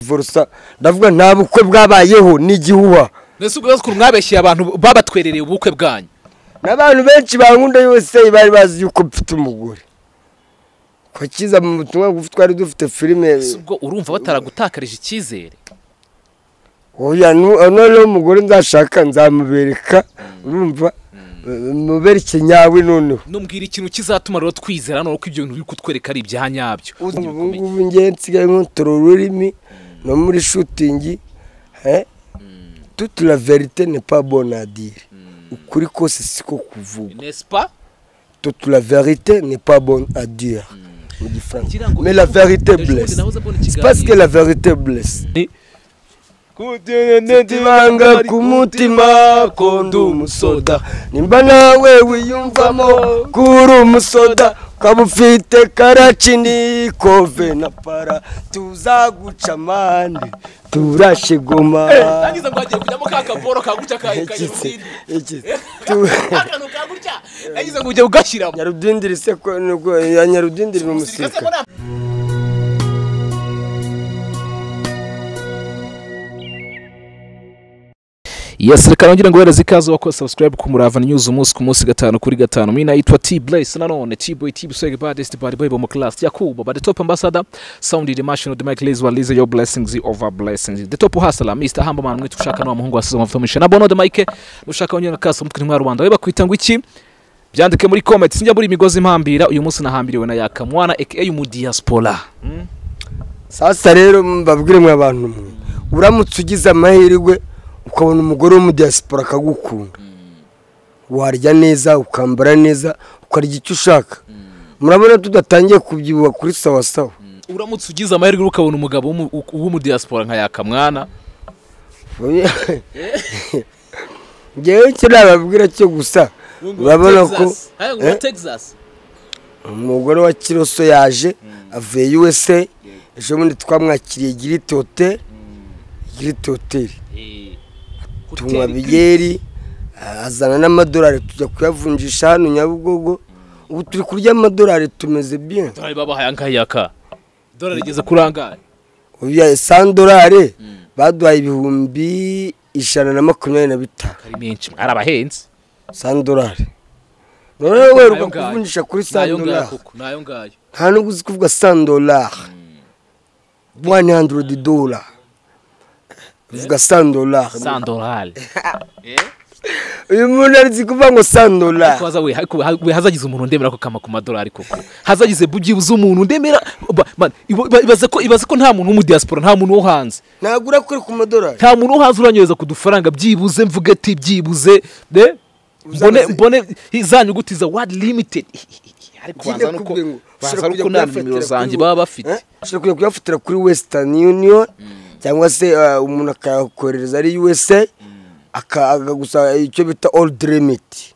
vorusa ndavuga nta bukwe bwabayeho ni igihuha mbese ubwo bazukuru mwabeshyeye abantu babatwerereye ubukwe bwanyu n'abantu benshi bankunda yose bari bazi yuko mfite umugore ko kiza mu butumwa bugufi twari dufite filime mbese ubwo urumva bataragutakariza icyizere oya noneho umugore nzashaka nzamubereka urumva mubereke nyawe noneho numbwira ikintu kizatuma rero twizera hano ko ibyo bintu biri kutwereka ari ibya nyabyo ubu ngubu ngewe nsigaye nkotora ururimi no muri shutingi tutu la verite ne pa bonadire ukuri kose siko kuvuga nespa tutu la verite ne pa bonadire mu gifaransa Ngira ngo- mais la verite Ejo bundi blesse nahoze mbona c'est ikiganiro. parce que la verite blesse ibanga ku mutima ko ndi umusoda nimba nawe wiyumvamo ko uri umusoda ukaba ufite karacini kove na para tuzaguca amande turashe goma ntangiza ngo hagiye kujyamo ka kaporo kagutya Ekitse, kanyarudindi ekitse. Tu- akantu kagutya ntangiza ngo ujye ugashyiramo nyarudindiri se ko nibwo- ya nyarudindiri ni Sirikase umusirikare mbona Yes, reka nongere nguhereze ikaze wako subscribe ku Murava News umunsi ku munsi gatanu kuri gatanu. Mimi naitwa T Blaze nanone T Boy T Buswege baddest bad boy bo mu class Yakuba but the top ambassador sound the national the Mike Lazy Lazy your blessings over blessings. The top hustler Mr Hamba man mwitu ushaka no muhungu wasize amavuta misha na bono the Mike mushaka onyana kaso mutwe mwa Rwanda. We bakwita ngo iki? Byandike muri comment sinjya muri imigozi mpambira uyu munsi nahambiriwe na Yakamwana aka mu diaspora. sasa rero mbabwire mwe abantu mwe uramutse ugize amahirwe ukabona umugore wo mu diaspora akagukunda warya neza ukambara neza ukarya icyo ushaka murabona tudatangiye kubyibuha kuri sawa sawa uramutse ugize amahirwe ukabona umugabo w'umu- w'umudiyaspora nka yakamwana ngewe icyo nababwira cyo gusa urabona ko Eh? umugore wa kiroso yaje avuye USA ejo bundi twamwakiriye giriti hoteli giriti hoteli tunywa bigeri azana n'amadolari tujya kuyavunjisha hano nyabugogo ubu turi kurya amadolari tumeze bien dorari babahaye angayaka dorari igeze kuri angahe ubu sandolari baduhaye ibihumbi ijana na makumyabiri na bitanu ari menshi ari abahenzi sandolari noneho werwa Nayo ngayo. kuvunjisha kuri Nayo ngayo sandolari koko, nayo ngayo nta nubwo uzi kuvuga sandolari wani handirodi dola uvuga sandolari sandorari uyu muntu arizi kuvuga ngo sandolari ariko haza we- ariko ha- we hazagize umuntu ndemera ko kama ku madolari koko hazagize byibuze umuntu ndemera ba- man, iba- iba- ibaze ko ibaze ko nta muntu w'umudiyaspora nta muntu wo hanze ntabwo urakora ku madolari nta muntu uhaza uranyereza ku dufaranga byibuze mvuga ati byibuze de mbone Uzamaze- mbone za nyuguti za wadi limitedi ariko Ujya waza nuko kubwira ngo waza ushobora nuko kujya nta kuyafatira nimero kuri zanjye we- baba bafite Eh? ushobora kujya kuyafatira kuri western union cyangwa se eh, umuntu akayakohereza ari usa aka- akagusa icyo bita old limit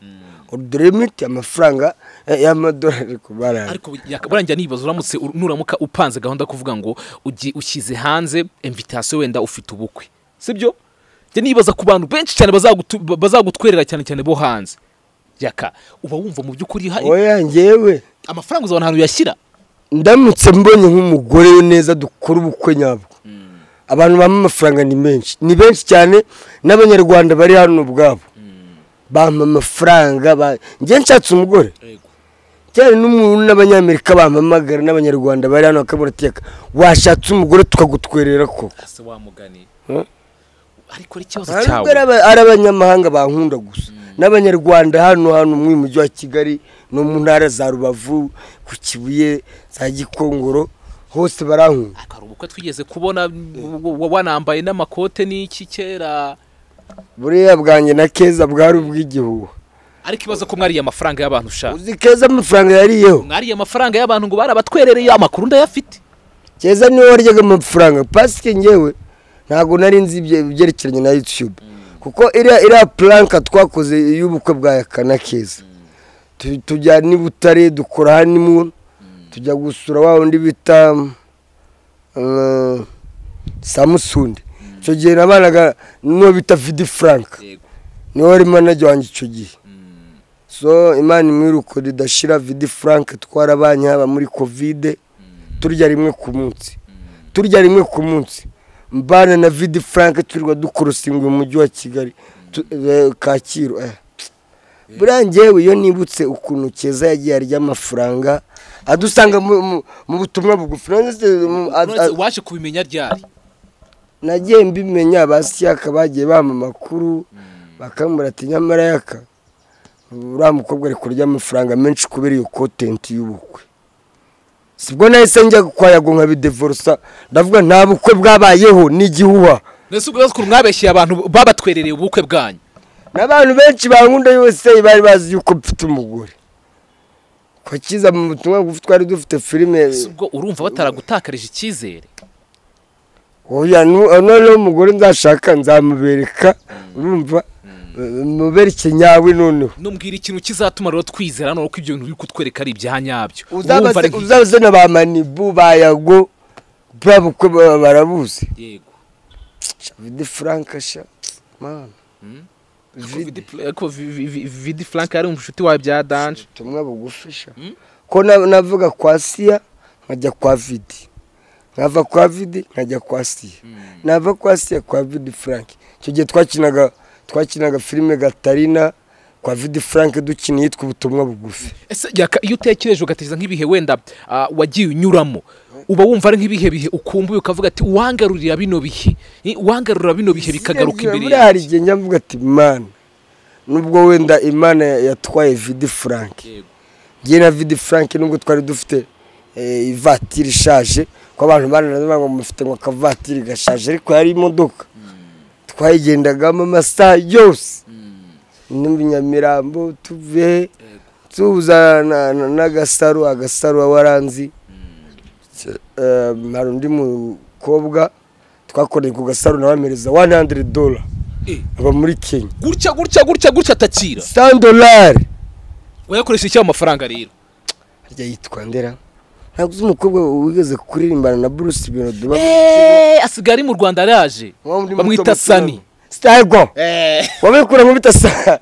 old limit amafaranga eh, y'amadolari ku barara ariko yaka- burangira nibaza uramutse ur- nuramuka upanze gahunda kuvuga ngo ugi- ushyize hanze invitation wenda ufite ubukwe sibyo njye nibaza ku bantu benshi cyane bazagutu- bazagutwerera cyane cyane bo hanze yaka uba wumva mu by'ukuri hari oya ngewe amafaranga uzabona ahantu uyashyira ndamutse mbonye nk'umugore neza dukora ubukwe nyabwo abantu bampa amafaranga ni menshi ni benshi cyane n'abanyarwanda bari hano ubwabo bampa amafaranga ba- njye nshatse umugore cyane n'umuntu n'abanyamerika bampamagara n'abanyarwanda bari hano bakabura ateka washatse umugore tukagutwerera ko ese wamuganiye Eh? ariko ari ikibazo cyawe ntabwo ari aba- ari abanyamahanga bankunda gusa n'abanyarwanda hano hano mu mujyi wa kigali no mu ntara za rubavu ku kibuye za gikongoro hose barankunda Ariko hari ubukwe twigeze kubona w- w- wanambaye n'amakote n'iki kera buriya bwanjye na keza bwari ubw'igihugu ariko ibazo ko mwariye amafaranga y'abantu ushaka uzi keza amafaranga yariyeho mwariye amafaranga y'abantu ngo barabatuherereye amakuru ndayafite keza niwe waryaga amafaranga pasike ngewe ntabwo nari nzi ibye- ibyerekeranye na youtube kuko iriya iriya puranka twakoze y'ubukwe bwa yakana keza Tu- tujya n'i butare dukora hanimu tujya gusura wa wundi bita mm, samusundi icyo gihe nabanaga n'uwo bita vidi frank niwe wari manager wanjye icyo gihe so imana imwiruko ridashira vidi frank twarabanye haba muri kovide turya rimwe ku munsi turya rimwe ku munsi mbana na vidi frank turwa dukorosinga umujyi wa kigali tu- eh, kacyiru eh. buriya ngewe iyo nibutse ukuntu keza yagiye arya amafaranga adusanga mu- mu- mu butumwa bugufi None se, mu- a- a- waje kubimenya ryari nagiye mbimenya ba siyaka bagiye bampa amakuru bakamubwira ati nyamara yaka uriya mukobwa ari kurya amafaranga menshi kubera iyo kontenti y'ubukwe sibwo nahise njya kwayago nkabidevorosa ndavuga nta bukwe bwabayeho ni igihuha ndetse ubwo bazukuru mwabeshyiye abantu babatwerereye ubukwe bwanyu n'abantu benshi bankunda yose bari bazi yuko mfite umugore ko kiza mu butumwa bugufi twari dufite filime Ese ubwo urumva bataragutakarije icyizere oya nu- noneho umugore nzashaka nzamubereka urumva mubere ikinyawe noneho numbwira ikintu kizatuma rero twizera hano ko ibyo bintu biri kutwereka ari ibya nyabyo Urumva ari- uzabazana ba manibu ba yago bwa bukwe baba barabuzi yego vidi frank sha mana Mm. vidi ariko Vi- Vi- Vi- vidi frank yari inshuti wawe bya danje ubutumwa bugufi sha Mm. ko na- navuga kwa siya nkajya kwa vidi nkava kwa vidi nkajya kwa siya nava kwa siya kwa vidi frank icyo gihe twakinaga twakinaga filime gatarina kwa vidi frank dukina yitwa ubutumwa bugufi ese yaka- iyo utekereje ugatekereza nk'ibihe wenda ah, wagiye unyuramo uba wumva ari nk'ibihe bihe ukumbuye ukavuga ati uwangarurira bino bihe Ni uwangarura bino bihe bikagaruka imbere buriya hari yanjye." igihe njya mvuga ati mana nubwo wenda imana ya- yatwaye vidi frank Yego. ngiye na vidi frank nubwo twari dufite eh, ivatiri ishaje ko abantu baranazwa mufite ngo akavatiri gashaje ariko yari imodoka twayigendagamo amasaha yose nimba nyamirambo tuve tuza na- na- n'agasaro agasaro waranzi hari undi mukobwa twakoreye ku gasaro nawe amereza 100 dola Eh, aba muri kenya gutya gutya gutya gutya atakira 100 dolari wayakoresha iki ayo mafaranga rero harya yitwa ndera ntabwo uzi umukobwa wigeze kuririmbana na bruce birodo Eh, asigaye ari mu rwanda araje bamwita sani stego Eh, wabikura nkubita sa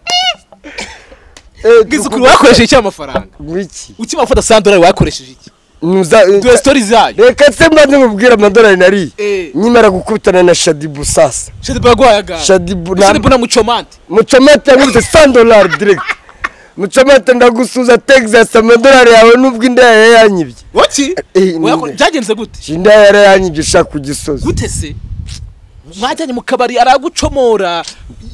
ngize ukuri wakoresheje iki ayo mafaranga ngwiki ukimara gufata sandorari wayakoresheje iki Nuza- dore sitori zayo reka se mbanze nkubwire amadolari nari Eh. nyimara gukubitana na shadibu sasa shadibu yagwayagara shadibu na shadibu na mucomante mucomate yankubise 100 dolari direct mucomate ndagusuza texas amadolari yawe nubwo inda yawe yanyibye waki Eh, ni Wayakore- nde? byagenze gute inda yari yanyibye ishaka ku gisozi gute se mwajyanye mu kabari aragucomora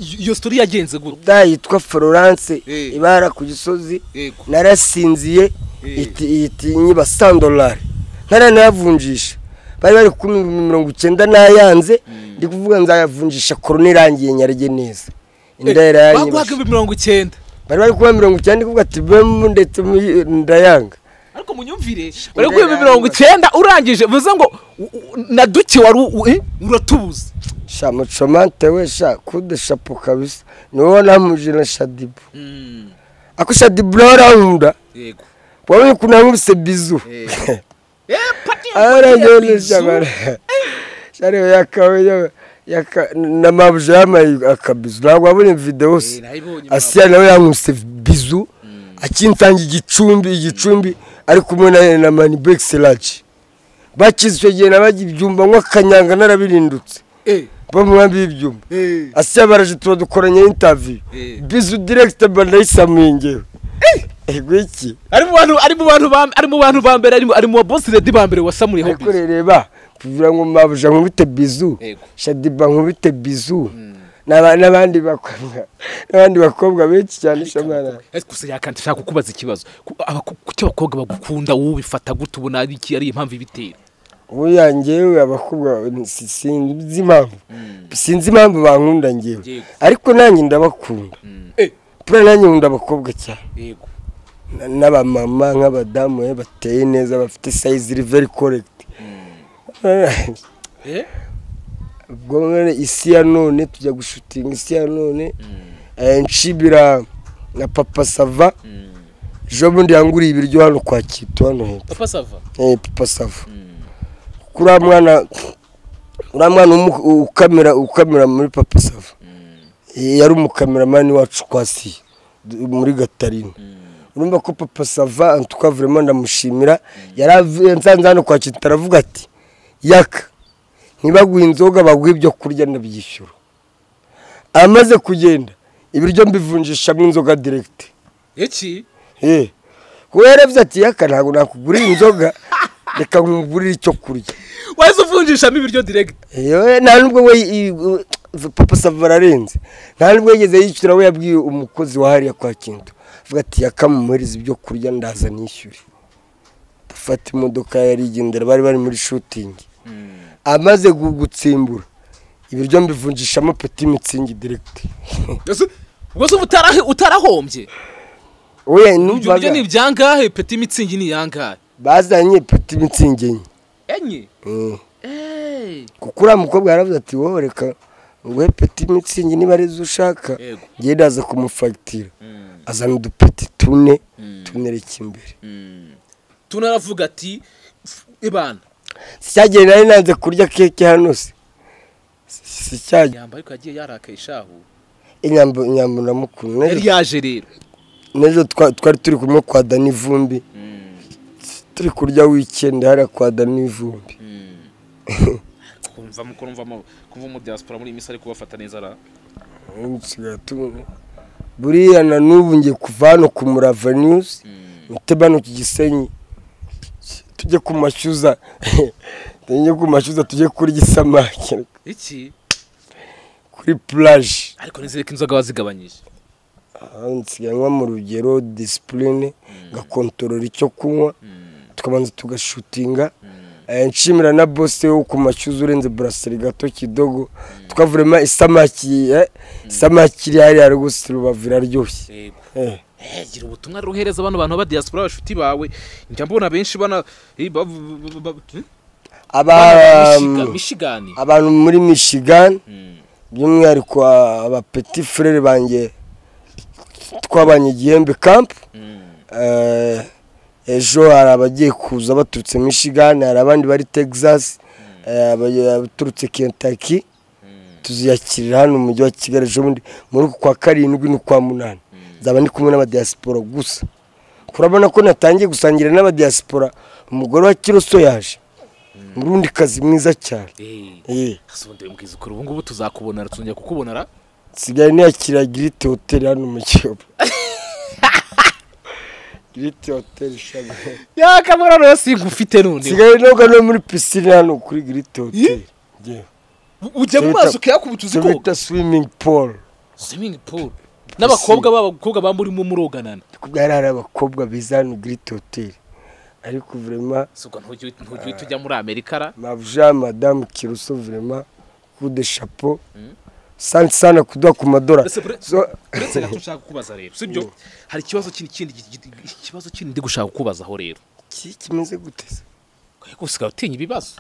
I- iyo sitori yagenze gute da yitwa florence Eh. ibara ku gisozi yego narasinziye Eh. iti iti nyiba 100 dolari ntaranayavunjisha bari bari ku mirongo icyenda n'ayanze ndi kuvuga nzayavunjisha korona irangiye nyarye neza inda yari yanyibye baguhaga mirongo icyenda bari bari kuba mirongo icyenda ndi kuvuga ati bemu ndetse mu- ndayanga ariko munyumvire bari guhemba mirongo icyenda urangije bivuze ngo u- u- na duke wari u- eh, uratubuza sha mucomante we sha kudeshapo kabisa niwe namuje na shadibu ako shadibu nawe arankunda yego wabonye ukuntu yankubise bizu Eh. pati aragenesha bara sharebe yakawe yaka na mabuje yamaye akabizu ntabwo wabonye videwo se asiya nawe yankubise bizu akintanga igicumbi igicumbi ari kumwe na na mani bekisiraji bakize icyo gihe nabajya ibyumba nk'akanyanga narabirindutse bo mu nkambi y'ibyumba asiya baraje tuba dukoranye intaviyu Eh. bizu direkita banayisamuye ngewe ego iki ari mu bantu ari mu bantu ba- ari mu bantu ba mbere ari mu- ari mu ba bosi redi ba mbere wasamuriyeho ariko reba kugira ngo mabuja nkubite bizu Yego. shadiba nkubite bizu n'aba- n'abandi bakobwa n'abandi bakobwa benshi cyane shamana Ese gusa yakandi nshaka kukubaza ikibazo Ku- abaku- kuki abakobwa bagukunda wowe ubifata gute ubona ari iki ari impamvu ibitera ubu yangewe abakobwa si- sinzi impamvu sinzi impamvu bankunda ngewe Yego. ariko nanjye ndabakunda Eh, pura nanjye nkunda abakobwa cyane yego Na- n'abamama nk'abadamu eh, bateye neza bafite sayizi iri veri korekiti Eh? ubwo none isi ya none tujya gushutinga isi ya none Eh, nshibira na papa sava ejo bundi yanguriye ibiryo hano kwa kito hano hepfo papa sava Eh, papa sava kuriya mwana uriya mwana umu- ukamera ukamera muri papa sava Eh, yari umukameramani wacu kwa si du- muri gatarina urumva ko papa sava tukavuremo ndamushimira yari avuye- nsanze hano kwa kito aravuga ati yaka ntibaguhe inzoga baguhe ibyo kurya ndabyishyura amaze kugenda ibiryo mbivunjishamo inzoga diregiti iki yeee kuba yarebye ati yaka ntabwo nakugurira inzoga reka nkugurire icyo kurya wahise uvunjishamo ibiryo diregiti yewe nta nubwo we i- i- papa sava ararenze nta nubwo yigeze yishyura we yabwiye umukozi wa hariya kwa kintu avuga ati yakamumuhereza ibyo kurya ndaza nishyure dufata imodoka yari igendera bari bari muri shutingi amaze gu- gutsimbura ibiryo mbivunjishamo peti mitsingi diregiti ubwo utarahe utarahombye we ibyo biryo numvaga ni ibyangahe peti mitsingi ni iyangahe bazanye peti mitsingi enye enye Mm. Hey. kuko uriya mukobwa yaravuze ati wowe reka nguhe peti mitsingi niba arizo ushaka Yego. ngewe ndaza kumufagitira azana udupeti tune tunereka imbere tunaravuga ati ibana sicyagiye nari nanze kurya keke hano se sicyagiye inyamba ariko yagiye yarakaye ishahu inyambo inyambo ndamukunda yari N'ejo- yaje rero n'ejo twa- twari turi kumwe kwa dani vumbi turi kurya wikendi hariya kwa dani vumbi kumva kumva kumva mu diaspora muri iyi minsi ari kubafata neza ra Ubu nsigaye tubona. buriya na n'ubu ngiye kuva hano ku murava niyuzi mute bano ku gisenyi tujye ku mashyuza tujye ku mashyuza tujye kurya isamake iki kuri pulaje ariko nizere ko inzoga wazigabanyije nsigaye mu rugero disipurine ngakontorora icyo kunywa tukabanza tugashutinga Eh, nshimira na bose wo ku mashyuza urenze buraseri gato kidogo tukavurema isamaki eh, isamaki iri hariya rwose rubavu iraryoshye yego Eh, Eh, gira ubutumwa rero uhereza abana bantu ba diaspora bashuti bawe njya mbona benshi bana eh, ba- ba- ba- eh? aba- Bana Michigan- michigani abantu muri michigan Mm. by'umwihariko abapeti furere banjye twabanye igihembe kampu Mm. Eh, ejo hari abagiye kuza baturutse michigan hari abandi bari texas eh, abaj- abaturutse kentucky tuziyakirira hano mu mujyi wa kigali ejo bundi muri uku kwa karindwi n'ukwa munani nzaba ndi kumwe n'abadiyasipora gusa urabona ko natangiye gusangira n'abadiyasipora umugore wa kiroso yaje murundi kazi mwiza cyane Eh, Eh, asonde mbwiza ukuri ubu ngubu tuzakubonera tuzongera kukubonera nsigaye niyakira girite hoteli hano mu kiyovu girite hoteli shabuye yakamara rero singufite none nsigaye noga no muri pisine hano kuri giriti hoteli Ye? ujya mu mazi ukayakubita uzi tubita koga bita swimming pool swimming pool n'abakobwa b'abakobwa baba murimo muroganana kubwari hari abakobwa biza hano giriti hoteli ariko vrema suko ntujye ntujye uhita ujya muri amerika ra mavuja madamu kiruso vrema kude chapeau sante sana kuduha ku madora Ese bre- So- uretse gato ushaka kukubaza rero sibyo hari ikibazo kindi kindi gi- gi- ikibazo kindi ndi gushaka kukubazaho rero Ki- kimeze guteza ariko usigaye utinya ibibazo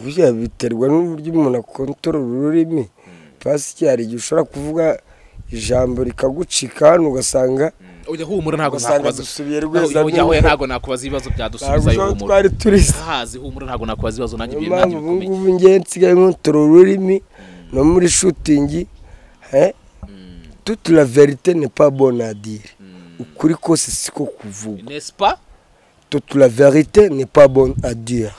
burya biterwa n'uburyo umuntu akontorora ururimi pasiki hari igihe ushobora kuvuga ijambo rikagucika hano ugasanga ujya humura ntabwo Ugasanga nakubaza dusubiye rweza ujya n'ubu. hoya ntabwo nakubaza ibibazo byadusubiza ntabwo ayo humura twari turisa hazi humura ntabwo nakubaza ibibazo nanjye niyo ibyo mpamvu nanjye ubu bikomeye ngubu ngewe nsigaye nkotora ururimi no muri shutingi eh, toute la verite n'est pas bonne à dire ukuri kose siko kuvuga nespa toute la verite n'est pas bonne à dire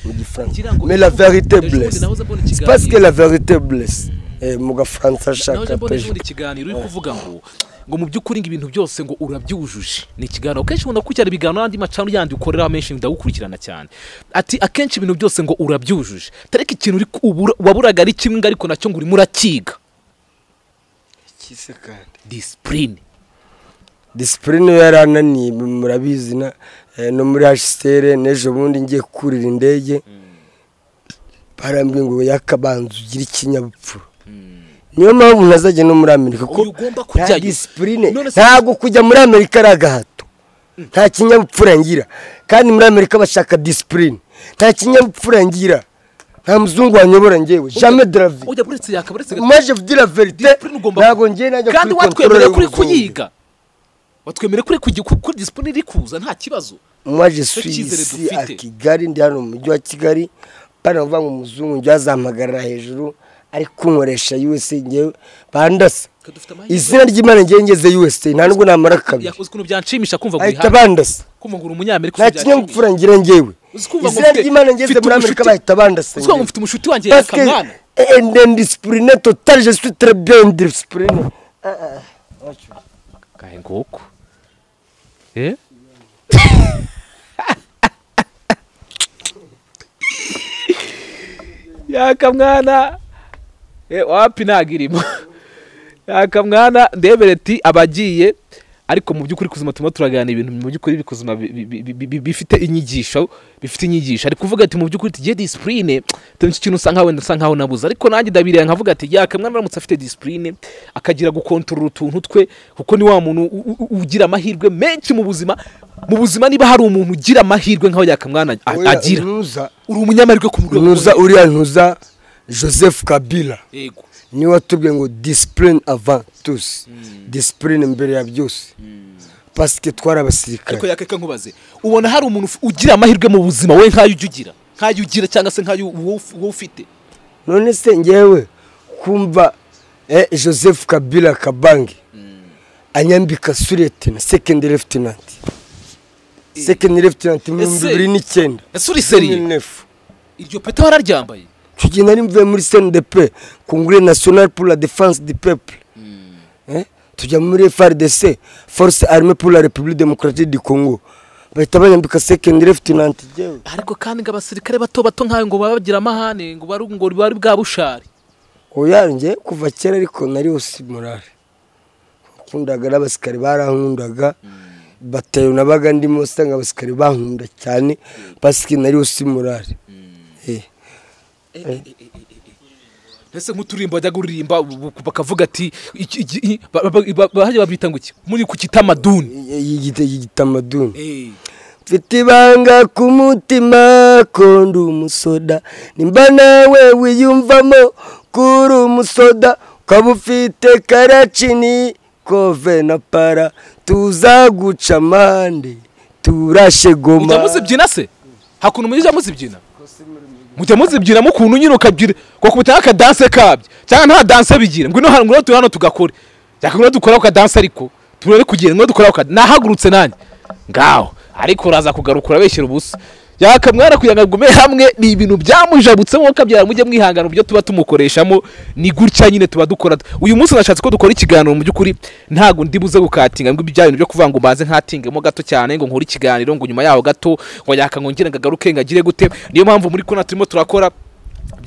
mu gifaransa Ngira ngo- mais la verite Ejo bundi blesse nahoze mbona c'est parce que ikiganiro. la verite blesse Eh, mu gafaransa nawe ashaka mbona ejo pejo bundi ikiganiro uri kuvuga ngo ngo mu by'ukuri ngo ibintu byose ngo urabyujuje ni ikiganiro akenshi umuntu akurikirana ibiganiro n'andi macano yandi ukorera menshi ndagukurikirana cyane ati akenshi ibintu byose ngo urabyujuje tareka ikintu uri ku- ubura- waburaga ari kimwe ariko nacyo ngo urimo urakiga disipurine disipurine yari ananiye murabizi na eh, no muri hasitere n'ejo bundi ngiye kurira indege barambwiye ngo yakabanza ugire ikinyabupfura niyo mpamvu ntazajya no muri amerika ko Uyu ugomba nta kujyayo. disipurine None se- ntabwo kujya muri amerika ari agahato nta kinyabupfura ngira kandi muri amerika bashaka disipurine nta kinyabupfura ngira nta muzungu wanyobora ngewe jamais de la vie ujya buretse yakaba uretse gato maje vudire la verite disipurine ugomba ntabwo ngiye najya kandi kuri watwemereye control y'umuzungu. kuri kuyiga watwemereye kuri kugi- ku- kuri disipurine iri kuza nta kibazo moi je Nicyo suis cyizere ici dufite. à kigali ndi hano mu mujyi wa kigali pana uvuga ngo umuzungu njye azampagarara hejuru ari kunkoresha usa ngewe bandasa Twe dufite amahirwe. izina ry'imana ngewe ngeze usa nta nubwo namara kabiri yakoze ukuntu byanshimisha kumva ngo ahita urihaga bandasa kumva ngo uri umunyamerika nta ukuntu byanshimisha. kinyabupfura ngira ngewe izina ry'imana ngeze muri amerika bahita uzi ko bandasengera mufite umushuti wanjye parce que yakamwana eh, eh, indiscipline totale je suis très bien indiscipline kahe nguko eh yakamwana eh wapi nagirimo yakamwana ndebere ti abagiye ariko mu by'ukuri kuzima turimo turaganira ibintu mu by'ukuri bikuzima bi- bi- bi- bi- bifite inyigisho bifite inyigisho ari kuvuga ati mu by'ukuri tujye disipurine nicyo kintu usa nkaho wenda usa nkaho nabuze ariko nanjye ndabiriye nkavuga ati yakamwana aramutse afite disipurine akagira gukontorora utuntu twe kuko ni wa muntu u- u- u- ugira amahirwe menshi mu buzima mu buzima niba hari umuntu ugira amahirwe nkaho yakamwana a- Oya, agira ntuza uri umunyamahirwe ku rwego ntuza uriya ntuza joseph kabila yego niwe watubwiye ngo discipline avant tous discipline mbere ya byose parce que twari ariko abasirikare yakeka nkubaze ubona hari umuntu uf- ugira amahirwe mu buzima we nk'ayo ujya ugira nk'ayo ugira cyangwa se nk'ayo wowe uf- wowe ufite none se ngewe kumva eh, joseph kabila kabange anyambika suretena second lieutenant second lieutenant mu bihumbi Ese- bibiri n'icyenda ese uri seriye 2009. iryo peta wararyambaye icyo gihe nari mvuye muri cndp congre national pour la défense du peuple Eh, tujya muri frdc force armée pour la république démocratique du congo bahita banyambika second lieutenant jyewe ariko kandi ngo abasirikare bato bato nk'ayo ngo baba bagira amahane ngo bari ngo bari bwa bushari uyanjye kuva kera ariko nari usi morale nkundaga n'abasikari barankundaga batayo nabaga ndimo usanga abasikari bankunda cyane pasike nari usi morale Eh. mbese nk'uturirimbo bajya kuririmba bu- bu- bakavuga ati iki- iki- i- ba- ba- ba- bahajya babita ngo iki muri ku kitamaduni Y'igita- y'igitamaduni Eh, mfite ibanga ku mutima ko ndi umusoda nimba nawe wiyumvamo ko uri umusoda ukaba ufite karacini kove na para tuzaguca amande turashe goma mujya muzibyina se hakuntu mujya muzibyina mujya muzibyina mukuntu nyine ukabyina kuko mutanga akadanse kabyo cyangwa nta danse bigira ngwino hano ngwino turi hano tugakore cyangwa ngwino dukora ku kadanse ariko turere kugira ngwino dukora ku kadanse nahagurutse nanjye ngaho ariko uraza kugarukura beshyira ubusa yakamwana kugira ngo agume hamwe ni ibintu byamujabutsemo kabyara mujye mwihangana mu byo tuba tumukoreshamo ni gutya nyine tuba dukora uyu munsi nashatse ko dukora ikiganiro mu by'ukuri ntabwo ndi buze gukatinga ngo ibya bintu byo kuvuga ngo mbanze nkatingemo gato cyane ngo nkore ikiganiro ngo nyuma yaho gato ngo yakangongere ngagaruke ngagire gute niyo mpamvu muri kona turimo turakora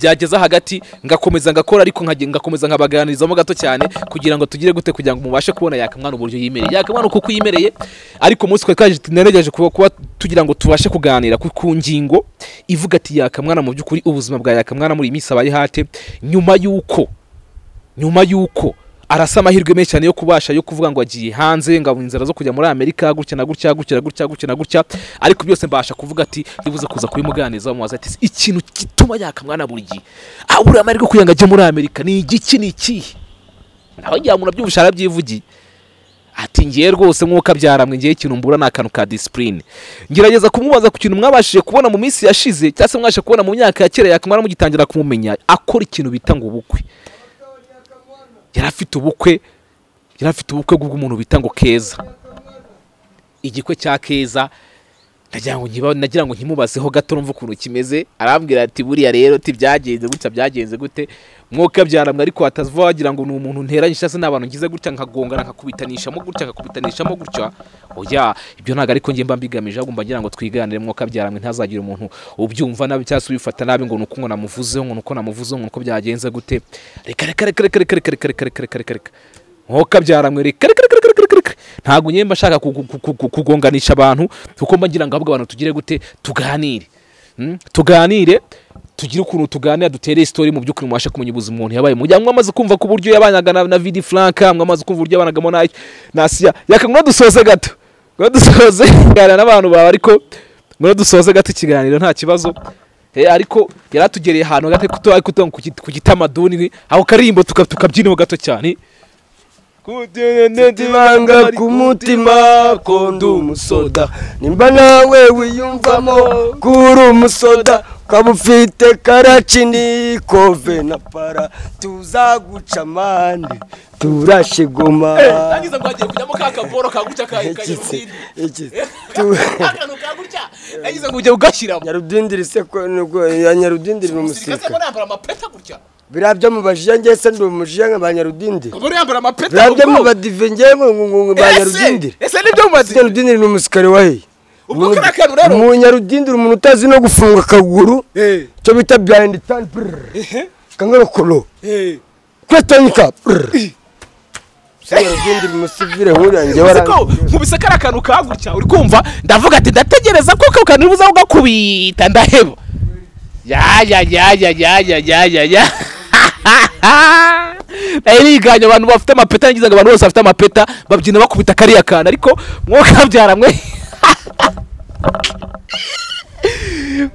byageza hagati ngakomeza ngakora ariko nkage- ngakomeza nkabaganirizamo gato cyane kugira ngo tugire gute kugira ngo mubashe kubona yakamwana uburyo yimereye yakamwana uko uko yimereye ariko umunsi twari twaje- nagerageje kuba kuba tugira ngo tubashe kuganira ku ku ngingo ivuga ati yakamwana mu by'ukuri ubuzima bwa yakamwana muri iyi minsi abaye hate nyuma y'uko nyuma y'uko arasa amahirwe menshi cyane yo kubasha yo kuvuga ngo agiye hanze ngo abona inzira zo kujya muri amerika gutya na gutya gutya na gutya gutya na gutya ariko byose mbasha kuvuga ati bibuze kuza kubimuganiriza bamubaza ati ikintu gituma yakamwana buri gihe abura amahirwe kugira ngo ajye muri amerika ni igiki ni ikihe naho ngira ngo urabyumvisha arabyivugiye ati ngiye rwose nk'uko abyaramwe ngiye ikintu mbura ni akantu ka disipurine ngerageza kumubaza ku kintu mwabashije kubona mu minsi yashize cyangwa se mwabashije kubona mu myaka ya kera yakamara mugitangira kumumenya akora ikintu bita ngo ubukwe yari afite ubukwe yari afite ubukwe bw'umuntu bita ngo keza igikwe cya keza nagira ngo nkiba- nagira ngo nkimubazeho gato numva ukuntu kimeze arambwira ati buriya rero ti byagenze gutya byagenze gute mwuka byaramwe ariko hatava wagira ngo ni umuntu nteranye cyangwa se ni abantu ngize gutya nkagongana nkakubitanishamo gutya nkakubitanishamo gutya oya ibyo ntabwo ariko njye mba mbigamije ahubwo mba ngira ngo twiganire mwuka byaramwe ntazagire umuntu ubyumva nabi cyangwa se ubifata nabi ngo ni uko ngo namuvuzeho ngo ni uko namuvuzeho ngo ni uko byagenze gute reka reka reka reka reka reka reka reka reka reka reka reka nkoka byaramwereka reka reka reka reka reka reka ntabwo nyine mba nshaka kugu- kugu- kugu- kugonganisha abantu kuko mba ngira ngo ahubwo abantu tugire gute tuganire Mm, tuganire tugire ukuntu tuganira dutere isitori mu by'ukuri mubashe kumenya ubuzima umuntu yabaye mu gihe mwamaze kumva ku buryo yabanaga na, na vidi franka mwamaze kumva uburyo yabanagamo na na siya yaka ngo dusoze gato ngo dusoze kuganira n'abantu bawe ariko ngo dusoze gato ikiganiro nta kibazo Eh, ariko yari atugereye ahantu gato kuto ariko tuvuga ngo ku git- ku gitamaduni aho karirimbo tuka- tukabyinaho gato cyane mfite ibanga ku mutima ko ndi umusoda nimba nawe wiyumvamo ko uri umusoda ukaba ufite karacini kove na para tuzaguca amande turashe goma ngo hagiye kujyamo ka kaboro kagutya Iki se, iki se. Tu- akantu kagutya yagize ngo ujye ugashyiramo nyarudindiri se ko nubwo ya nyarudindiri ni umusirikare umusirikare aba yambara amapeta gutya biriya byo mu bajiya njye se ndi umujiya ba nyarudindiri aba yambara amapeta biriya mu byo mu bwonko. badive njye ngo ngo ngo ba Ese- nyarudindiri ese nibyo Se mu badive nyarudindiri ni umusirikare wahe ubwo kariya kantu rero mu nyarudindiri umuntu utazi no gufunga akaguru Eh, icyo bita biyayindi tani burr ehe, kangarokoro eh. kwetanyika burr se nyarudindiri umusivire nkuriya njye uzi warangiye ko nkubise kariya kantu ka gutya uri kumva ndavuga ati ndategereza ko ako kantu nibuza ugakubita ndaheba ya ya ya ya ya ya ya ya ya nari niganye abantu bafite amapeta nagize ngo abantu bose bafite amapeta babyina bakubita kariya kantu ariko mwuka byaramwe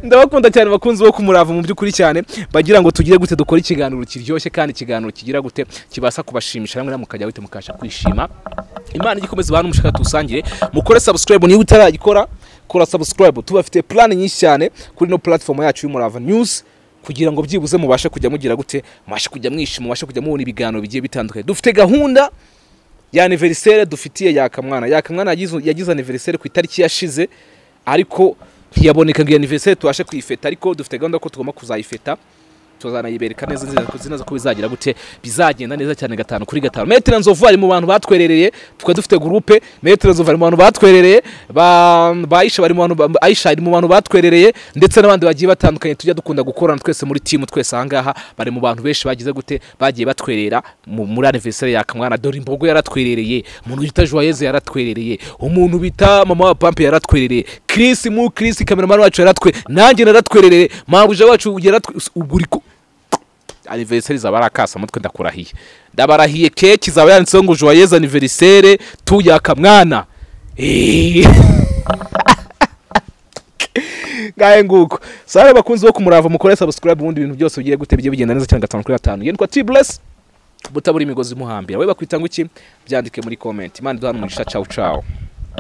ndabakunda cyane bakunzi bo kumurava mu by'ukuri cyane bagira ngo tugire gute dukore ikiganiro kiryoshye kandi ikiganiro kigira gute kibasha kubashimisha namwe namukajya gute mukasha kwishima imana igikomeza bantu mushaka tusangire mukore subscribe niba utaragikora kora subscribe tubafite plan nyinshi cyane kuri no platform yacu y'umurava news kugira ngo byibuze mubashe kujya mugira gute mubashe kujya mwishima mubashe kujya mubona ibiganiro bigiye bitandukanye dufite gahunda ya anniversaire dufitiye yakamwana yakamwana yagize yagize anniversaire ku itariki yashize ariko ntiyaboneka ngo iyo anniversaire tubashe kuyifeta ariko dufite gahunda ko tugomba kuzayifeta tuzanayibereka neza zinaza ko bizagira gute bizagenda neza cyane gatanu kuri gatanu metere nzovu ari mu bantu batwerereye tukaba dufite gurupe metere nzovu ari mu bantu batwerereye ba ba Aisha bari mu bantu ba- Aisha ari mu bantu batwerereye ndetse n'abandi bagiye batandukanye tujya dukunda gukorana twese muri timu twese ahangaha bari mu bantu benshi bagize gute bagiye batwerera mu- muri anniversaire ya kamwana dore imbogo yaratwerereye umuntu bita joyeuse yaratwerereye umuntu bita mama wa pampe yaratwerereye Chris mu Chris kameramani wacu yaratwe nanjye naratwerereye mabuja wacu yaratwe ubwo uri ku- anniversaire izaba ari akasamutwe ndakurahiye ndabarahiye keke izaba yanditseho ngo joyeuse anniversaire tuyaka mwana Eh. ngahe nguko sare bakunzi bo kumurava mukore subscribe ubundi ibintu byose bigiye gute bigiye bigenda neza cyane gatanu kuri gatanu yitwa tibless butabura imigozi imuhambira we bakwita ngo iki byandike muri comment imana iduhana umugisha cawu cawu